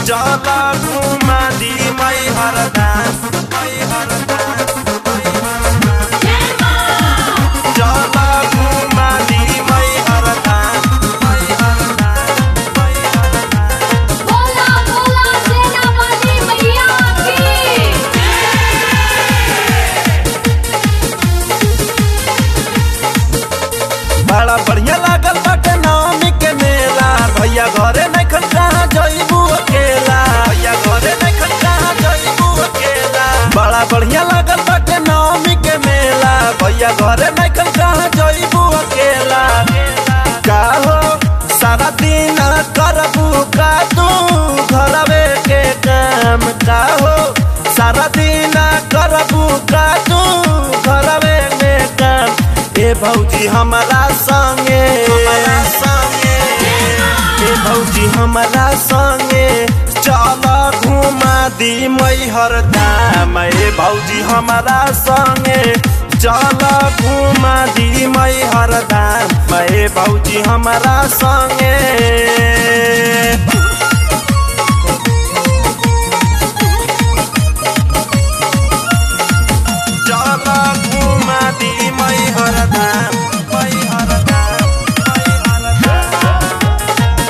चला घुमा दी मई हरदास मई हरदास चला घुमा दी मई हरदास मई हरदास मई हरदास बोला बोला सेना वाली मैया की बड़ा बढ़िया लागल बाटे नवमी के मेला भैया घरे नहीं खन कहाँ जइबू अकेला भैया घरे नहीं खन कहाँ जइबू अकेला बड़ा बढ़िया लागल बाटे नवमी के मेला भैया घरे नहीं खन कहाँ जइबू अकेला का हो सारा दिन करबू का तू घरवे के काम का हो सारा दिन करबू का तू घरवे में काम ए भौजी हमारा संगे हमारा संगे ए भौजी हमारा संगे चल घुमा दी मैहर धाम ए भौजी हमारा संगे चल घुमा दी मैहर धाम ए भौजी हमारा संगे चला घुमा दी मई हरदाम मई हरदाम मई हरदाम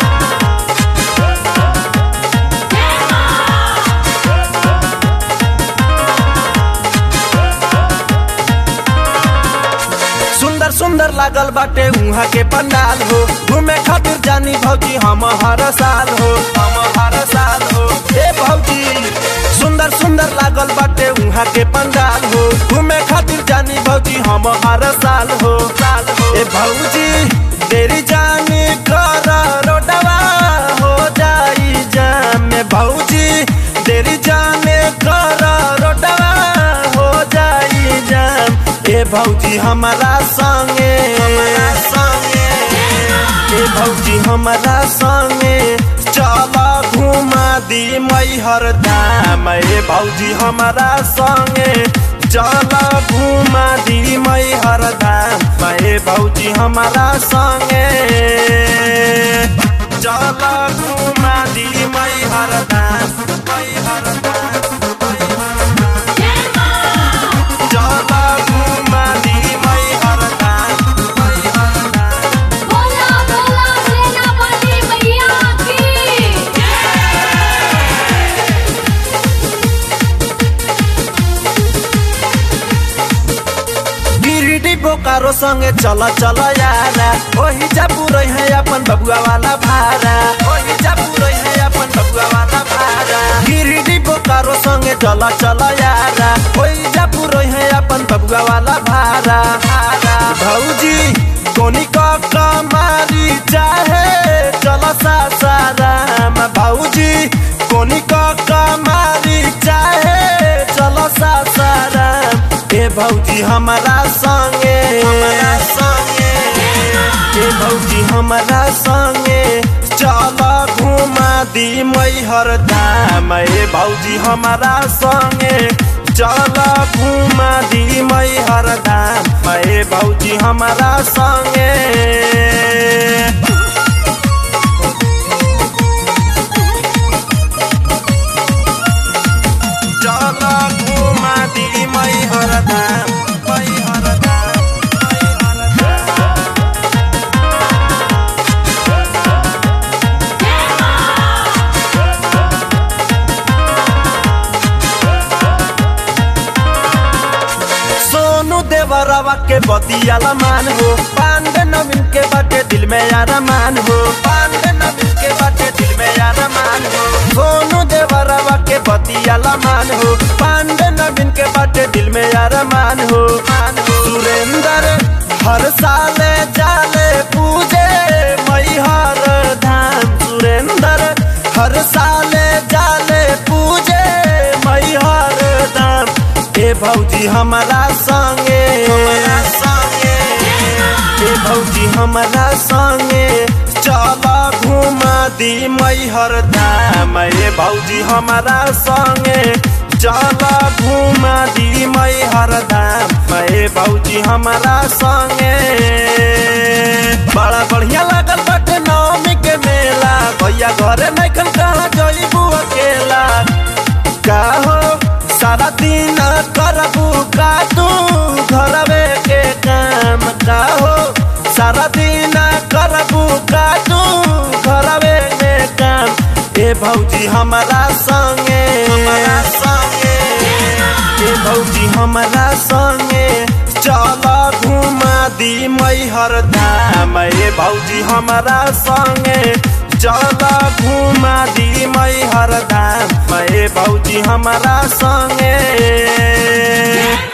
सुंदर सुंदर लागल बाटे उहाँ के पंडाल हो घूमे खातिर जानी भौजी हम हर साल हो हम हर साल हो ए भौजी सुंदर सुंदर लागल बाटे उहाँ के पंडाल हो घूमे खातिर जानी भौजी हम हर साल हो साल हो ए भौजी तेरी जानी कर रोडवा हो जाई जाम में भौजी तेरी जाने कर रोडवा हो जाई जाम ए भौजी हमारा संगे हमारा संगे ए भौजी हमारा संगे चल घुमा दी मैहर धाम ए भौजी हमारा संगे चल घुमा दी मैहर धाम ए भौजी हमारा संगे चल घुमा दी मैहर धाम मैहर धाम चला घुमा दी मैहर धाम मैहर धाम बोला बोला सेना वाली मैया की गिरिडी बोकारो संगे चल चल यारा ओही जा पुरै है अपन बबुआ वाला भारा ओही जा पुरै है अपन बबुआ वाला भारा गिरिडी बोकारो संगे चल चल यारा ओही जा पुरै है अपन बबुआ वाला भारा भारा भौजी कोनी का कमारी चाहे चल सासाराम भौजी कोनी का कमारी चाहे चल सासाराम ए भौजी हमारा संगे हमारा संगे ए भौजी हमारा संगे चल घुमा दी मैहर धाम ए भौजी हमारा संगे चल घुमा दी मैहर धाम ए भौजी हमारा संगे चला घुमा दी मैहर धाम मैहर धाम मैहर धाम सोनू देवरवा के बतियाला मान हो पांडे नवीन के बाटे दिल में अरमान हो पांडे नवीन के बाटे दिल में अरमान हो सोनू देवरवा के बतियाला मान हो पांडे नवीन के बाटे दिल में अरमान हो मान हो सुरेंद्र हर साल जाले पूजे मैहर धाम सुरेंद्र हर साल जाले पूजे मैहर धाम ए भौजी हमारा संगे हमारा संगे ए भौजी हमारा संगे चल घुमा दी मैहर धाम ए भौजी हमारा संगे चल घुमा दी मैहर धाम ए भौजी हमारा संगे बड़ा बढ़िया लागल बाटे नवमी के मेला भैया घरे नहीं कहाँ जई दिन करबू का तू घरवे के काम का हो सारा दिन करबू का तू घरवे में काम ए भौजी हमारा संगे हमारा संगे ए भौजी हमारा संगे चल घुमा दी मैहर धाम ए भौजी हमारा संगे चल घुमा दी मैहर धाम ए भौजी हमारा संगे